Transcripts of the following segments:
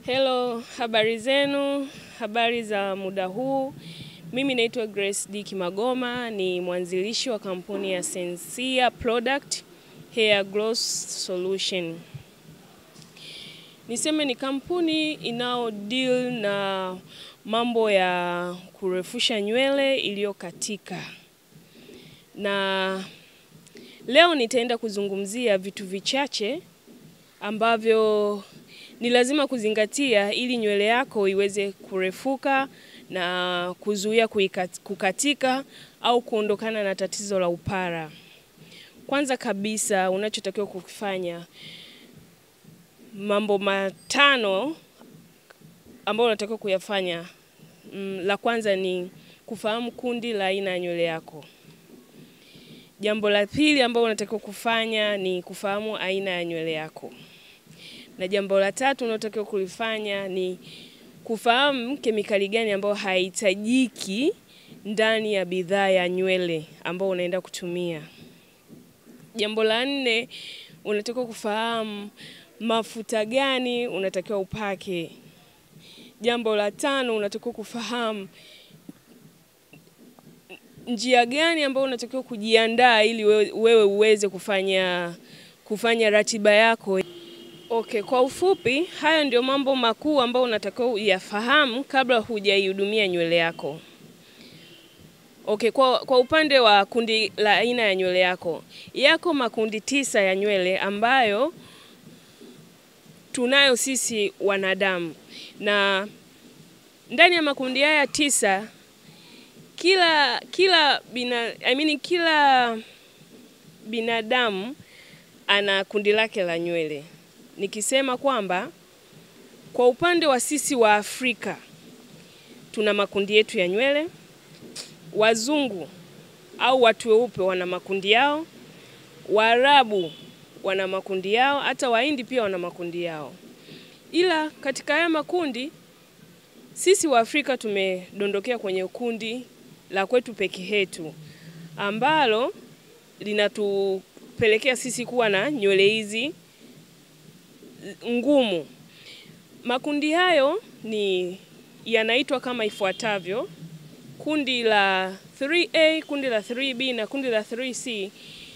Hello, habari zenu, habari za muda huu. Mimi naitwa Grace D. Kimagoma, ni mwanzilishi wa kampuni ya Sensia Product Hair Gloss Solution. Niseme ni kampuni inao deal na mambo ya kurefusha nywele iliyokatika. Na leo nitaenda kuzungumzia vitu vichache ambavyo ni lazima kuzingatia ili nywele yako iweze kurefuka na kuzuia kukatika au kuondokana na tatizo la upara. Kwanza kabisa unachotakiwa kukifanya, mambo matano ambayo unatakiwa kuyafanya. Mm, la kwanza ni kufahamu kundi la aina ya nywele yako. Jambo la pili ambalo unatakiwa kufanya ni kufahamu aina ya nywele yako na jambo la tatu unalotakiwa kulifanya ni kufahamu kemikali gani ambayo haihitajiki ndani ya bidhaa ya nywele ambayo unaenda kutumia. Jambo la nne unatakiwa kufahamu mafuta gani unatakiwa upake. Jambo la tano unatakiwa kufahamu njia gani ambayo unatakiwa kujiandaa ili wewe uweze kufanya kufanya ratiba yako. Okay, kwa ufupi, haya ndio mambo makuu ambayo unatakiwa uyafahamu kabla hujaihudumia nywele yako. Okay, kwa, kwa upande wa kundi la aina ya nywele yako, yako makundi tisa ya nywele ambayo tunayo sisi wanadamu, na ndani ya makundi haya tisa kila kila bina, I mean, kila binadamu ana kundi lake la nywele nikisema kwamba kwa upande wa sisi wa Afrika tuna makundi yetu ya nywele, wazungu au watu weupe wana makundi yao, Waarabu wana makundi yao, hata Wahindi pia wana makundi yao. Ila katika haya makundi sisi wa Afrika tumedondokea kwenye kundi la kwetu peke yetu ambalo linatupelekea sisi kuwa na nywele hizi ngumu. Makundi hayo ni yanaitwa kama ifuatavyo: kundi la 3A, kundi la 3B na kundi la 3C.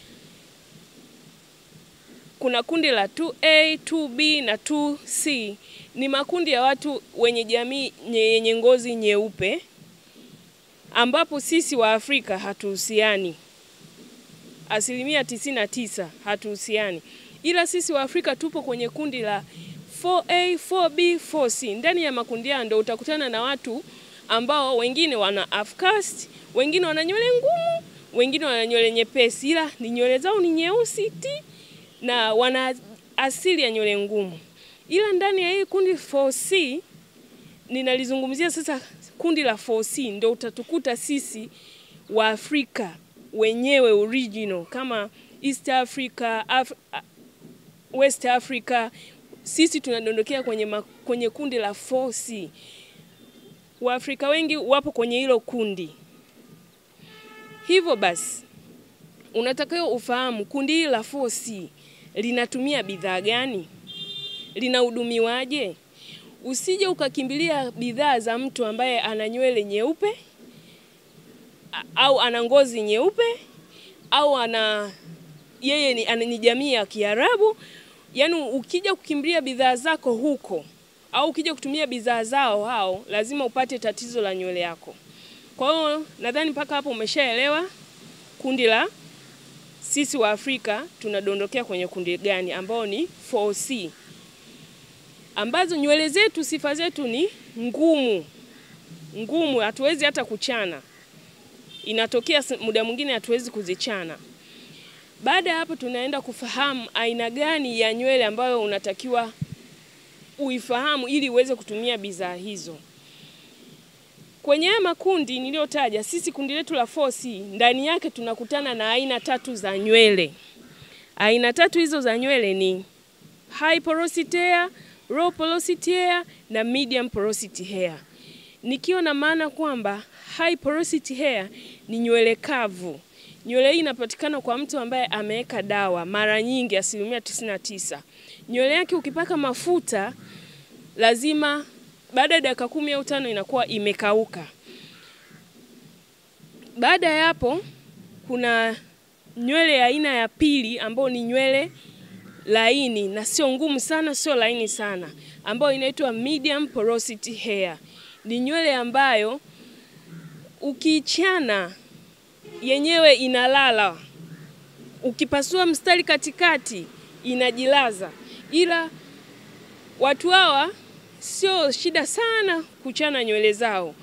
Kuna kundi la 2A, 2B na 2C. Ni makundi ya watu wenye jamii yenye ngozi nyeupe, ambapo sisi wa Afrika hatuhusiani, asilimia tisini na tisa hatuhusiani ila sisi wa Afrika tupo kwenye kundi la 4A, 4B, 4C. Ndani ya makundi hayo ndio utakutana na watu ambao wengine wana half caste, wengine wana nywele ngumu, wengine wana nywele nyepesi, ila ni nywele zao ni nyeusi ti na wana asili ya nywele ngumu. Ila ndani ya hii kundi 4C ninalizungumzia sasa, kundi la 4C ndio utatukuta sisi wa Afrika wenyewe original kama East Africa, Af West Africa, sisi tunadondokea kwenye, ma, kwenye kundi la 4C. Waafrika wengi wapo kwenye hilo kundi. Hivyo basi unatakiwa ufahamu kundi hili la 4C linatumia bidhaa gani, linahudumiwaje. Usije ukakimbilia bidhaa za mtu ambaye ana nywele nyeupe au ana ngozi nyeupe au ana yeye ni, ni jamii ya Kiarabu. Yaani ukija kukimbilia bidhaa zako huko au ukija kutumia bidhaa zao hao, lazima upate tatizo la nywele yako. Kwa hiyo nadhani mpaka hapo umeshaelewa kundi la sisi wa Afrika tunadondokea kwenye kundi gani, ambao ni 4C, ambazo nywele zetu sifa zetu ni ngumu ngumu, hatuwezi hata kuchana. Inatokea muda mwingine hatuwezi kuzichana. Baada ya hapo tunaenda kufahamu aina gani ya nywele ambayo unatakiwa uifahamu ili uweze kutumia bidhaa hizo. Kwenye haya makundi niliyotaja, sisi kundi letu la 4C ndani yake tunakutana na aina tatu za nywele. Aina tatu hizo za nywele ni high porosity hair, low porosity hair na medium porosity hair. Nikiwa na maana kwamba high porosity hair ni nywele kavu Nywele hii inapatikana kwa mtu ambaye ameweka dawa mara nyingi, asilimia tisini na tisa. Nywele yake ukipaka mafuta lazima baada ya dakika kumi au tano inakuwa imekauka. Baada ya hapo, kuna nywele ya aina ya pili ambayo ni nywele laini na sio ngumu sana, sio laini sana, ambayo inaitwa medium porosity hair. Ni nywele ambayo ukiichana yenyewe inalala, ukipasua mstari katikati inajilaza, ila watu hawa sio shida sana kuchana nywele zao,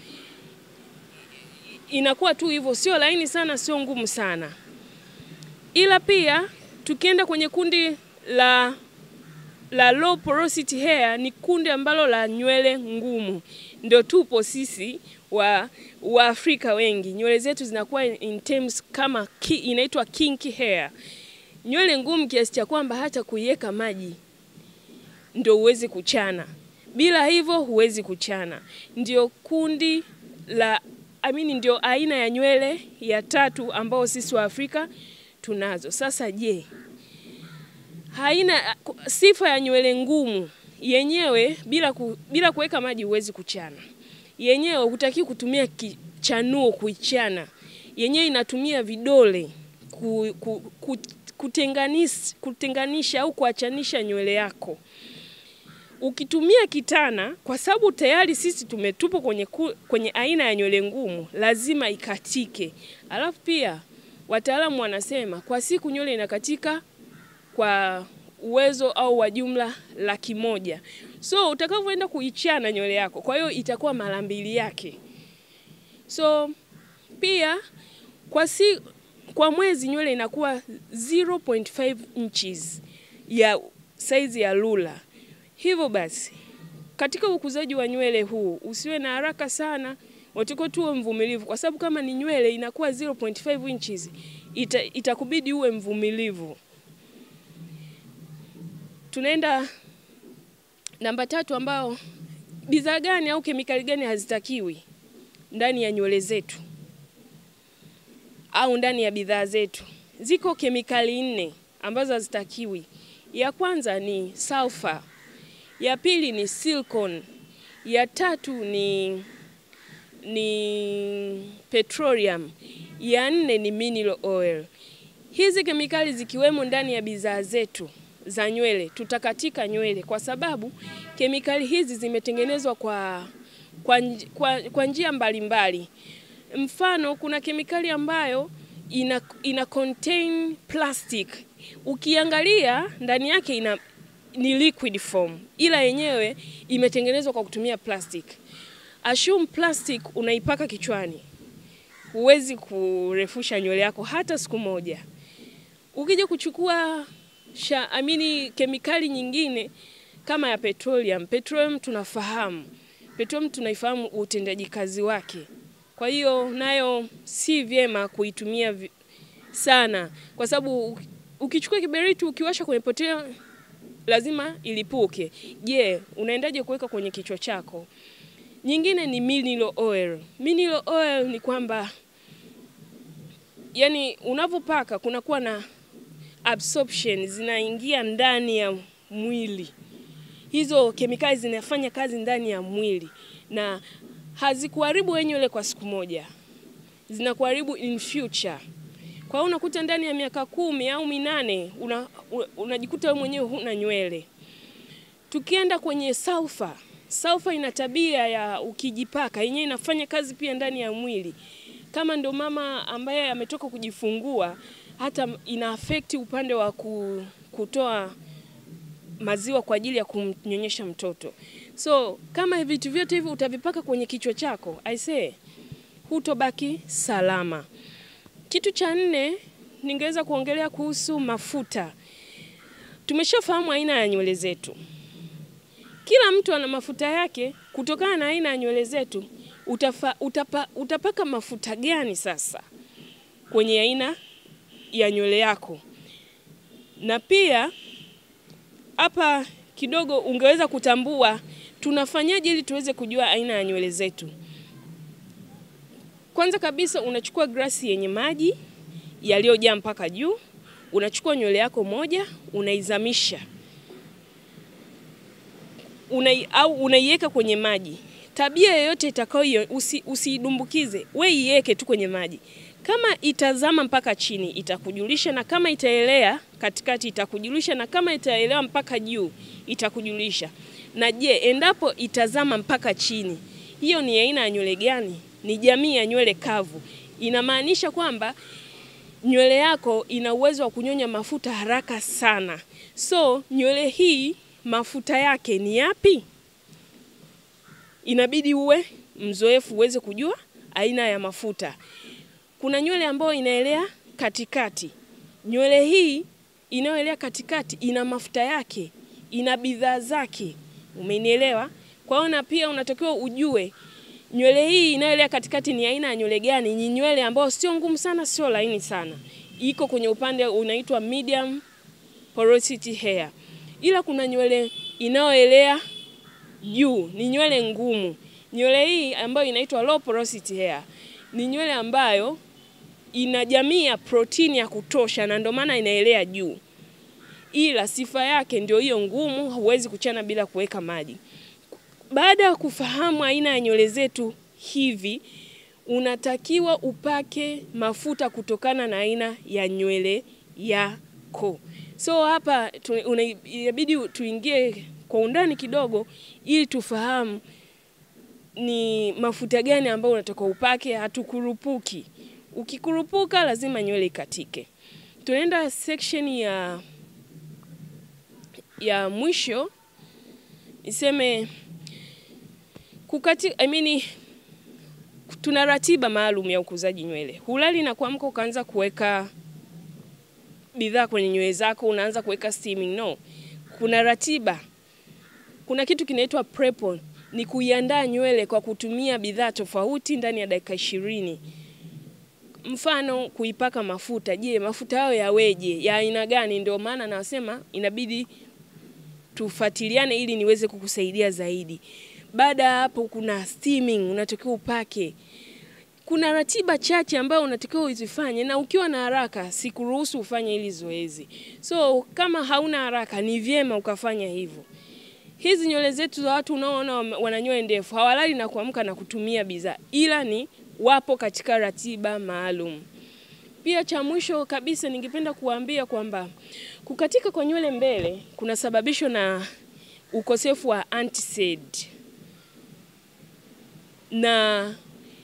inakuwa tu hivyo, sio laini sana, sio ngumu sana. Ila pia tukienda kwenye kundi la la low porosity hair, ni kundi ambalo la nywele ngumu, ndio tupo sisi wa wa Afrika wengi, nywele zetu zinakuwa in terms kama ki, inaitwa kinky hair, nywele ngumu kiasi cha kwamba hata kuiweka maji ndio uwezi kuchana, bila hivyo huwezi kuchana. Ndio kundi la I mean, ndio aina ya nywele ya tatu ambao sisi wa Afrika tunazo. Sasa je, haina sifa ya nywele ngumu yenyewe, bila ku, bila kuweka maji huwezi kuchana yenyewe hutaki kutumia kichanuo kuichana, yenyewe inatumia vidole ku, ku, ku, kutenganisha, kutenganisha au kuachanisha nywele yako. Ukitumia kitana, kwa sababu tayari sisi tumetupo kwenye, ku, kwenye aina ya nywele ngumu, lazima ikatike. Alafu pia wataalamu wanasema kwa siku nywele inakatika kwa uwezo au wa jumla laki moja. So utakavyoenda kuichana nywele yako, kwa hiyo itakuwa mara mbili yake. So pia kwa, si, kwa mwezi nywele inakuwa 0.5 inches ya saizi ya lula. Hivyo basi katika ukuzaji wa nywele huu usiwe na haraka sana, watakiwa tuwe mvumilivu, kwa sababu kama ni nywele inakuwa 0.5 inches ita, itakubidi uwe mvumilivu. Tunaenda namba tatu, ambao bidhaa gani au kemikali gani hazitakiwi ndani ya nywele zetu au ndani ya bidhaa zetu. Ziko kemikali nne ambazo hazitakiwi. Ya kwanza ni sulfur, ya pili ni silicone, ya tatu ni ni petroleum, ya nne ni mineral oil. Hizi kemikali zikiwemo ndani ya bidhaa zetu za nywele tutakatika nywele, kwa sababu kemikali hizi zimetengenezwa kwa, kwa, kwa, kwa njia mbalimbali. Mfano, kuna kemikali ambayo ina, ina contain plastic. Ukiangalia ndani yake ina ni liquid form, ila yenyewe imetengenezwa kwa kutumia plastic. Assume plastic unaipaka kichwani, huwezi kurefusha nywele yako hata siku moja. Ukija kuchukua sha amini kemikali nyingine kama ya petroleum. Petroleum tunafahamu, petroleum tunaifahamu utendaji kazi wake, kwa hiyo nayo si vyema kuitumia sana, kwa sababu ukichukua kiberiti ukiwasha kwenye petroleum lazima ilipuke. Je, unaendaje kuweka kwenye kichwa chako? Nyingine ni mineral oil. Mineral oil ni kwamba yani unavyopaka kunakuwa na absorption zinaingia ndani ya mwili. Hizo kemikali zinafanya kazi ndani ya mwili na hazikuharibu wewe nywele kwa siku moja, zinakuharibu in future. Kwa hiyo unakuta ndani ya miaka kumi au minane una, unajikuta wewe mwenyewe huna nywele. Tukienda kwenye sulfur, sulfur ina tabia ya ukijipaka yenyewe inafanya kazi pia ndani ya mwili. Kama ndo mama ambaye ametoka kujifungua hata ina affect upande wa kutoa maziwa kwa ajili ya kumnyonyesha mtoto. So kama vitu vyote hivi utavipaka kwenye kichwa chako, I say hutobaki salama. Kitu cha nne ningeweza kuongelea kuhusu mafuta. Tumeshafahamu aina ya nywele zetu, kila mtu ana mafuta yake. Kutokana na aina ya nywele zetu utafa, utapa, utapaka mafuta gani sasa kwenye aina ya nywele yako. Na pia hapa kidogo ungeweza kutambua tunafanyaje ili tuweze kujua aina ya nywele zetu. Kwanza kabisa unachukua glasi yenye maji yaliyojaa mpaka juu, unachukua nywele yako moja unaizamisha unai, au unaiweka kwenye maji. Tabia yoyote itakayo usi, usiidumbukize, we iweke tu kwenye maji. Kama itazama mpaka chini itakujulisha, na kama itaelea katikati itakujulisha, na kama itaelea mpaka juu itakujulisha. Na je, endapo itazama mpaka chini, hiyo ni aina ya nywele gani? Ni jamii ya nywele kavu. Inamaanisha kwamba nywele yako ina uwezo wa kunyonya mafuta haraka sana. So nywele hii mafuta yake ni yapi? Inabidi uwe mzoefu uweze kujua aina ya mafuta. Kuna nywele ambayo inaelea katikati. Nywele hii inayoelea katikati ina mafuta yake, ina bidhaa zake. Umenielewa? Kwa hiyo na pia unatakiwa ujue nywele hii inayoelea katikati ni aina ya nywele gani. Ni nywele ambayo sio ngumu sana, sio laini sana, iko kwenye upande unaitwa medium porosity hair, ila kuna nywele inayoelea juu, ni nywele ngumu. Nywele hii ambayo inaitwa low porosity hair ni nywele ambayo ina jamii ya protini ya kutosha, na ndio maana inaelea juu, ila sifa yake ndio hiyo ngumu, huwezi kuchana bila kuweka maji. Baada ya kufahamu aina ya nywele zetu hivi, unatakiwa upake mafuta kutokana na aina ya nywele yako. So hapa inabidi tuingie kwa undani kidogo, ili tufahamu ni mafuta gani ambayo unataka upake. Hatukurupuki, ukikurupuka lazima nywele ikatike. Tunaenda section ya ya mwisho, niseme kukati, I mean, tuna ratiba maalum ya ukuzaji nywele. Hulali na kuamka ukaanza kuweka bidhaa kwenye nywele zako, unaanza kuweka steaming. No, kuna ratiba. Kuna kitu kinaitwa prep on, ni kuiandaa nywele kwa kutumia bidhaa tofauti ndani ya dakika ishirini. Mfano kuipaka mafuta. Je, mafuta hayo yaweje? Ya aina gani? Ndio maana nasema inabidi tufuatiliane ili niweze kukusaidia zaidi. Baada ya hapo, kuna steaming unatakiwa upake. Kuna ratiba chache ambayo unatakiwa uzifanye, na ukiwa na haraka sikuruhusu ufanye hili zoezi. So kama hauna haraka, ni vyema ukafanya hivyo. Hizi nywele zetu za watu unaoona wana nywele ndefu hawalali na kuamka na kutumia bidhaa, ila ni wapo katika ratiba maalum. Pia cha mwisho kabisa, ningependa kuambia kwamba kukatika kwa nywele mbele kunasababishwa na ukosefu wa antiseed na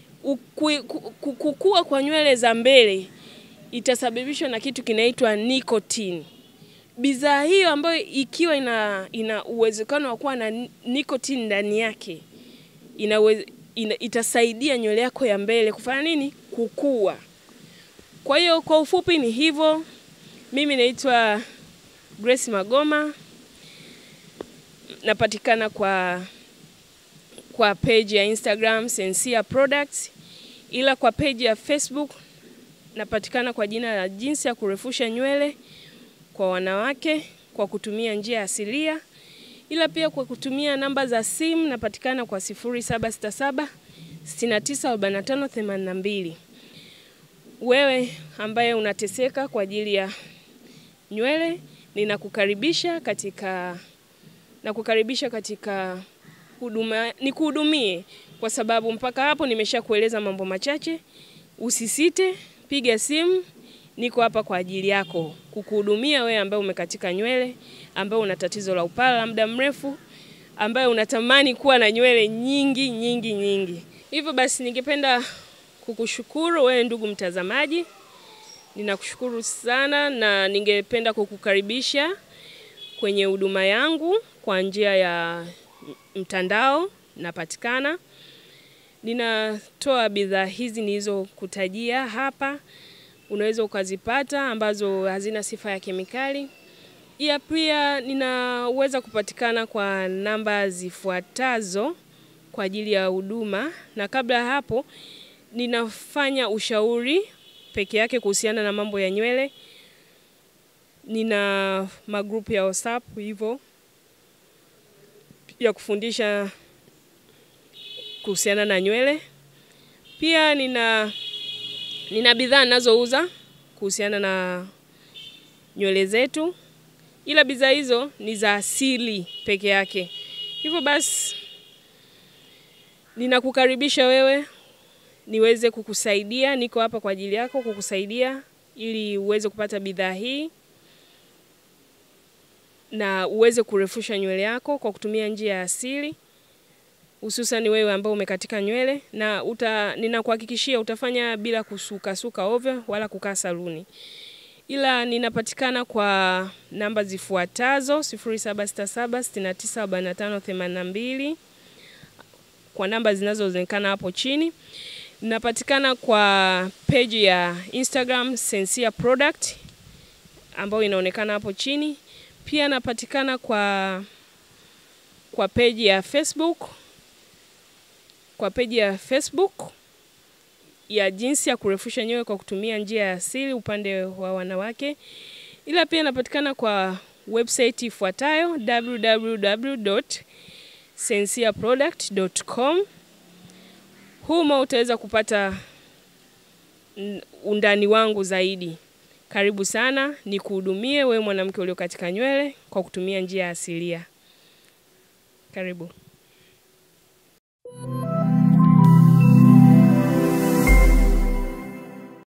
kukua kwa nywele za mbele itasababishwa na kitu kinaitwa nicotine. Bidhaa hiyo ambayo ikiwa ina, ina uwezekano wa kuwa na nicotine ndani yake ina, ina, itasaidia nywele yako ya mbele kufanya nini? Kukua. Kwa hiyo kwa ufupi ni hivyo. Mimi naitwa Grace Magoma, napatikana kwa kwa page ya Instagram Sensia Products, ila kwa page ya Facebook napatikana kwa jina la jinsi ya kurefusha nywele kwa wanawake kwa kutumia njia asilia, ila pia kwa kutumia namba za simu napatikana kwa 0767 694582. Wewe ambaye unateseka kwa ajili ya nywele, ninakukaribisha katika nakukaribisha katika huduma, nikuhudumie kwa sababu mpaka hapo nimesha kueleza mambo machache. Usisite, piga simu, niko hapa kwa ajili yako kukuhudumia wewe ambaye umekatika nywele, ambaye una tatizo la upara la muda mrefu, ambaye unatamani kuwa na nywele nyingi nyingi nyingi. Hivyo basi, ningependa kukushukuru wewe ndugu mtazamaji, ninakushukuru sana na ningependa kukukaribisha kwenye huduma yangu kwa njia ya mtandao. Napatikana, ninatoa bidhaa hizi nilizokutajia hapa, unaweza ukazipata ambazo hazina sifa ya kemikali. Iya pia ninaweza kupatikana kwa namba zifuatazo kwa ajili ya huduma, na kabla ya hapo ninafanya ushauri peke yake kuhusiana na mambo ya nywele. Nina magrupu ya WhatsApp hivyo ya kufundisha kuhusiana na nywele. Pia nina nina bidhaa ninazouza kuhusiana na nywele zetu, ila bidhaa hizo ni za asili peke yake. Hivyo basi ninakukaribisha wewe niweze kukusaidia, niko hapa kwa ajili yako kukusaidia ili uweze kupata bidhaa hii na uweze kurefusha nywele yako kwa kutumia njia ya asili, hususan wewe ambao umekatika nywele na uta, ninakuhakikishia utafanya bila kusukasuka ovyo wala kukaa saluni. Ila ninapatikana kwa namba zifuatazo 0767694582 kwa namba zinazoonekana hapo chini. Ninapatikana kwa page ya Instagram Sensia Product ambayo inaonekana hapo chini. Pia napatikana kwa kwa page ya Facebook kwa page ya Facebook ya jinsi ya kurefusha nywele kwa kutumia njia ya asili upande wa wanawake. Ila pia napatikana kwa website ifuatayo www.sensiaproduct.com. Humo utaweza kupata undani wangu zaidi. Karibu sana, nikuhudumie wewe mwanamke ulio katika nywele kwa kutumia njia asilia. Karibu.